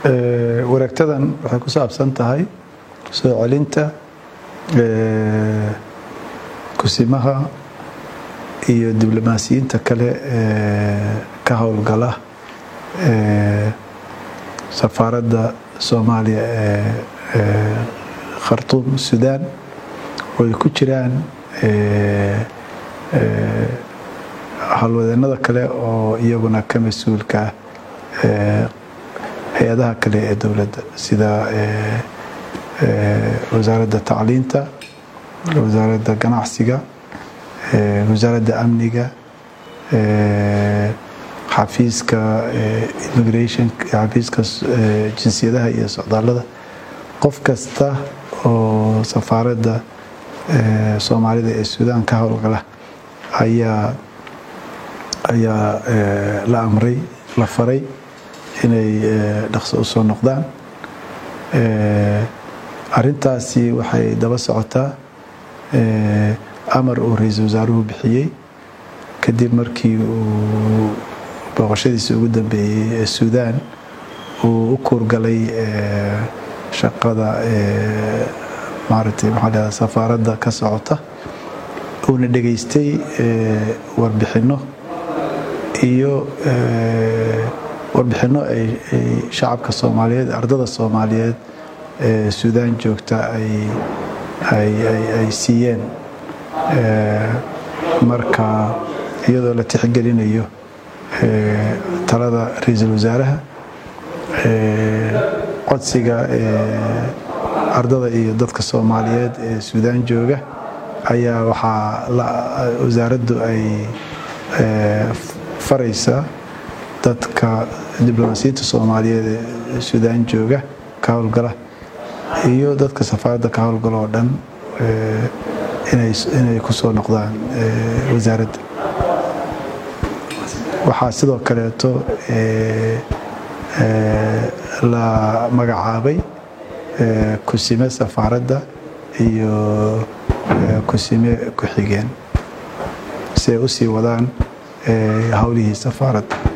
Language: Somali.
wareegtadan waxay ku saabsan tahay soo celinta kusimaha iyo diblomaasiyiinta kale ee ka howlgala safaaradda soomaaliya ee khartuum sudan oo ay ku jiraan howlwadeenada kale oo iyaguna ka mas-uulka ah hay-adaha kale ee dowladda sida wasaaradda tacliinta wasaaradda ganacsiga wasaaradda amniga xafiiska immigration xafiiska jinsiyadaha iyo socdaallada qof kasta oo safaaradda soomaalida ee suudaan ka howlgala ayaa ayaa la amray la faray inay dhaqso u soo noqdaan arintaasi waxay daba socotaa amar uu ra-iisul wasaaruhu bixiyey kadib markii uu booqashadiisa ugu dambeeyey ee suudaan uu u kuurgalay shaqada maaragtay maxaa leedaha safaaradda ka socota uuna dhegaystay warbixinno iyo warbixinno ay shacabka soomaaliyeed ardada soomaaliyeed ee suudaan joogta ay siiyeen marka iyadoo la tixgelinayo talada ra-iisul wasaaraha codsiga ardada iyo dadka soomaaliyeed ee suudaan jooga ayaa waxaa wasaaraddu ay faraysa dadka diblomaasiyiinta soomaaliyeed ee suudaan jooga ka howlgala iyo dadka safaaradda ka howlgala oo dhan inay ku soo noqdaan wasaaradda waxaa sidoo kaleeto la magacaabay kusime safaaradda iyo kusime ku-xigeen si ay u sii wadaan howlihii safaaradda